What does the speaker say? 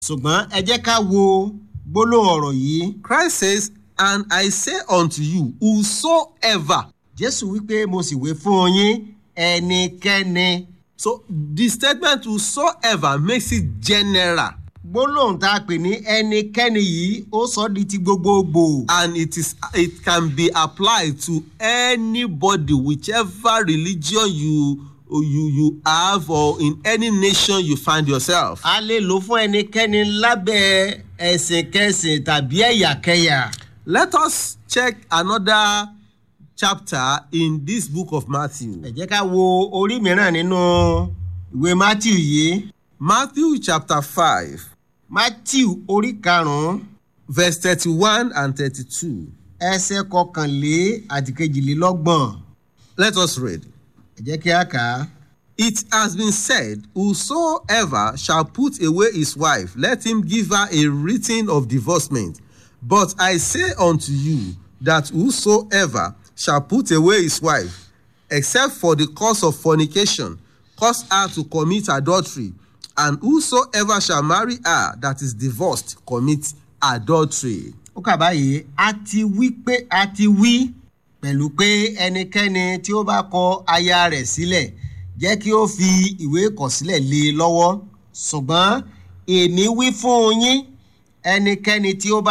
ṣùgbọ́n ẹ jẹ́ ká wo gbólóhùn ọ̀rọ̀ yìí. Christ says, And I say unto you, whosoever. jésù wípé mo sì wé fún yín ẹnikẹ́ni. So the statement whosoever makes it general gbólóhùn tá a pè ní ẹnikẹ́ni yìí ó sọ di ti gbogbogbò. and it is it can be applied to anybody whichever religion you you you have or in any nation you find yourself. a lè lò fún ẹnikẹ́ni lábẹ́ ẹ̀sìnkẹsìn tàbí ẹ̀yàkẹyà. Let us check another chapter in this book of Matthew. ẹ jẹ́ ká wo orí mìíràn nínú ìwé matthew yìí. Matthew chapter five matthew orí karùn-ún verse thirty-one and thirty-two. ẹsẹ̀ kọkànlé àti kejìlélọ́gbọ̀n. Let us read. ẹ jẹ́ kí a kà á. It has been said, Whosoever shall put away his wife, let him give her a written of divorcement. But I say unto you that whosoever shall put away his wife, except for the cause of fornication, cause her to commit adultery. And whosoever shall marry her that is divorced, commit adultery. ó kà báyìí a ti wí pé a ti wí pẹ̀lú pé ẹnikẹ́ni tí ó bá kọ aya rẹ̀ sílẹ̀ jẹ́ kí ó fi ìwé ìkọ̀sílẹ̀ lé e lọ́wọ́ ṣùgbọ́n èmi wí fún yín ẹnikẹ́ni tí ó bá